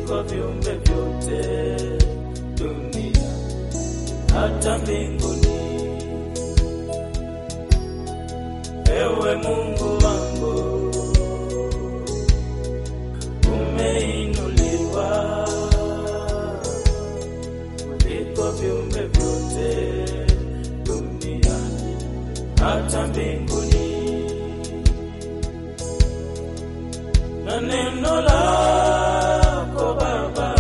kuliko viumbe vyote dunia hata mbinguni. Ewe Mungu wangu, umeinuliwa kuliko viumbe vyote duniani hata mbinguni, na neno lako Baba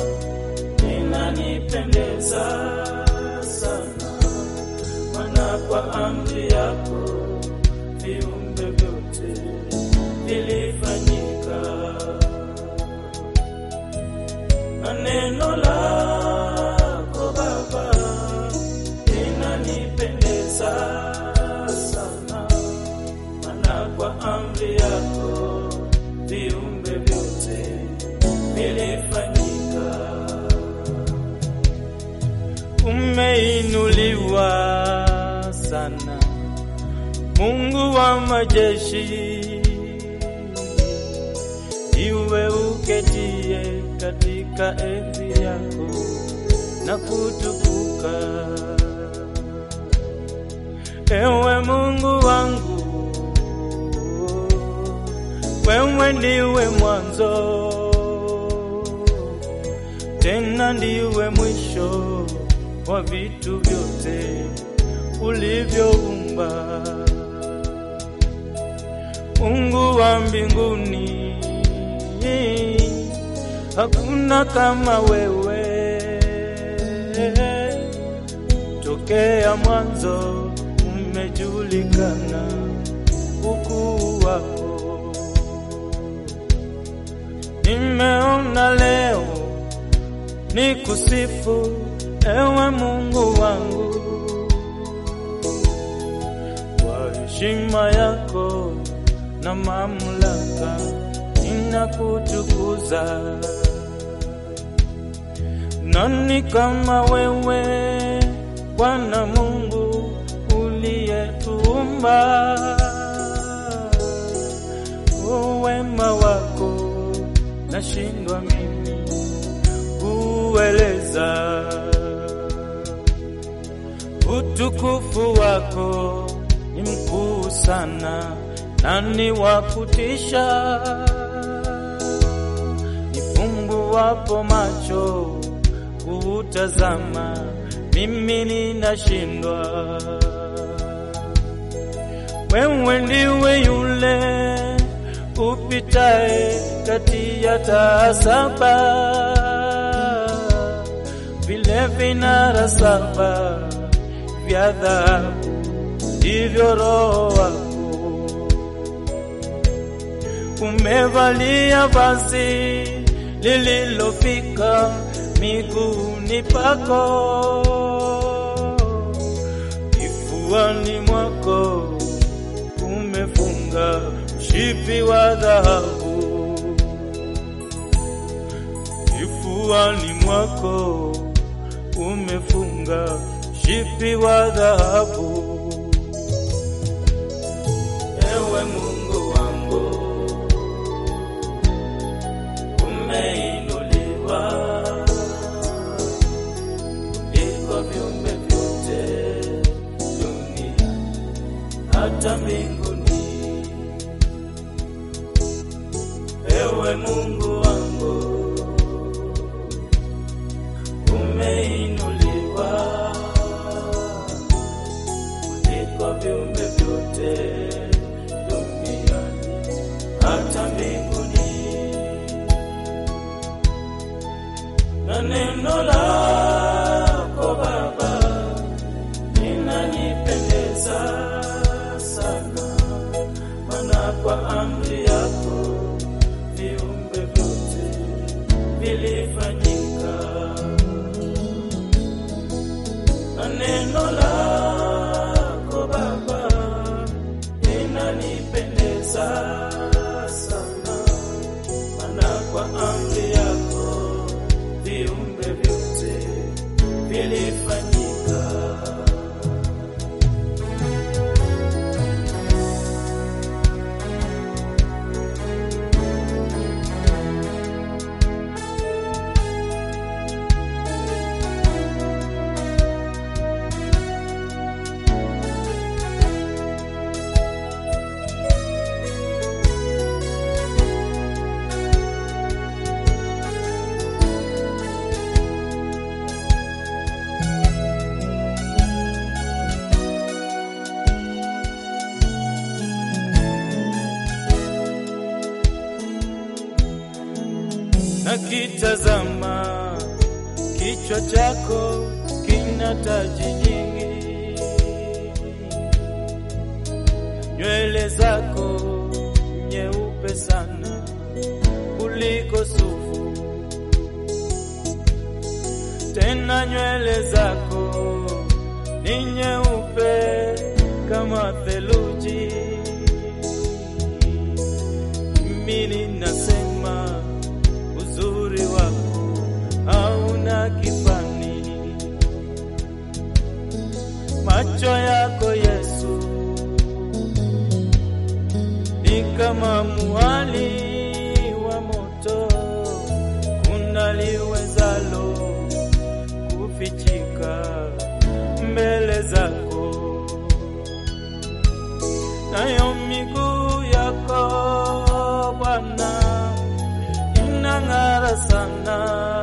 linanipendeza sana, maana kwa amri yako viumbe vyote vilifanyika, na neno lako Baba linanipendeza sana, maana kwa amri yako viumbe vyote vilifanyika. Umeinuliwa sana, Mungu wa majeshi, iwe uketie katika enzi yako na kutukuka. Ewe Mungu wangu, wewe ndiwe mwanzo tena ndiwe mwisho wa vitu vyote ulivyoumba. Mungu wa mbinguni, hakuna kama wewe. Tokea mwanzo umejulikana ukuu wako. Nimeona leo ni kusifu ewe Mungu wangu kwa heshima yako na mamlaka, ninakutukuza. Nani kama wewe Bwana Mungu uliyetuumba? Wema wako nashindwa mimi kueleza utukufu wako ni mkuu sana, nani wa kutisha? Nifumbuwapo macho kuutazama, mimi ninashindwa. Wewe ndiwe yule upitae kati ya taa saba vile vinara saba vya dhahabu ndivyo Roho wako umevalia vazi lililofika miguuni pako, kifuani mwako umefunga mshipi wa dhahabu, kifuani mwako umefunga mshipi wa dhahabu. Ewe Mungu wangu, umeinuliwa kuliko viumbe vyote duniani hata mbinguni. Ewe Mungu wangu, umeinuliwa kuliko viumbe vyote duniani hata mbinguni, na neno lako Baba linanipendeza sana, maana kwa amri yako viumbe vyote vilifanyika, na neno lako Baba linanipendeza sana, maana kwa amri yako viumbe vyote vilifanyika. nakitazama kichwa chako kina taji nyingi, nywele zako nyeupe sana kuliko sufu, tena nywele zako ni nyeupe kama theluji. Mimi ninasema uzuri wako hauna kifani, macho yako Yesu ni kama mwali wa moto, kuna liwezalo kufichika mbele zako, nayo miguu yako Bwana inang'ara sana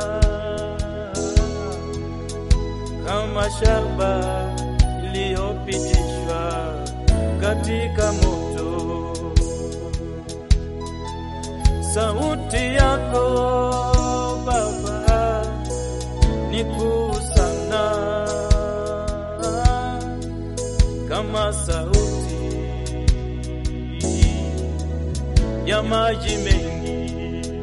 kama shaba iliyopitishwa katika moto. Sauti yako Baba ni kuu sana, kama sauti ya maji mengi,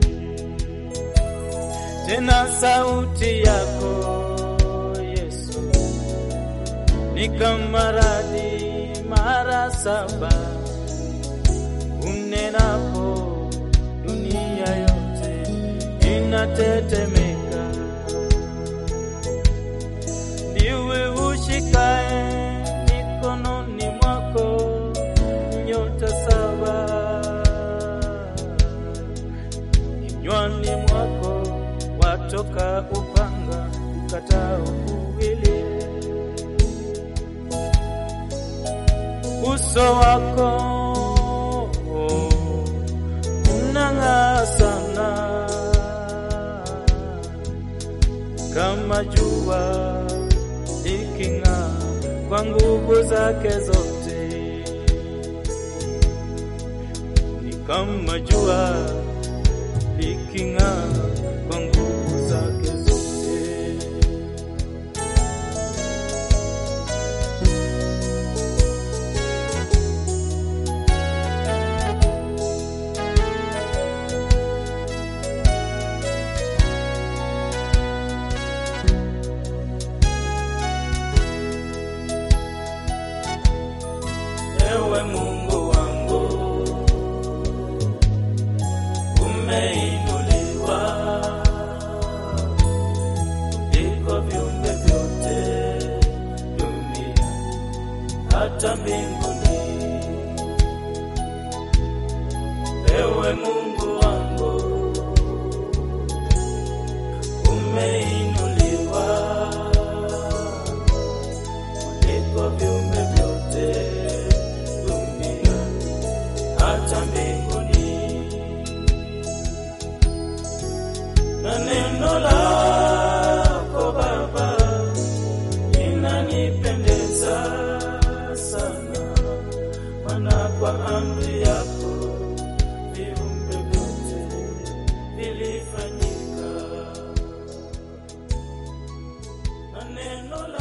tena sauti yako Yesu ni kama radi mara saba unenapo dunia yote inatetemeka. Ndiwe ushikae mikononi mwako nyota saba, kinywani mwako watoka upanga ukatao kuwili. Uso wako unang'aa sana kama jua liking'aa kwa nguvu zake zote, ni kama jua liking'aa kwa nguvu zake zote. Ewe Mungu wangu, umeinuliwa kuliko viumbe vyote duniani hata mbinguni. Ewe Mungu wangu, umeinuliwa kuliko viumbe vyote duniani hata mbinguni, na neno lako Baba linanipendeza sana, maana kwa amri yako viumbe vyote vilifanyika, na neno la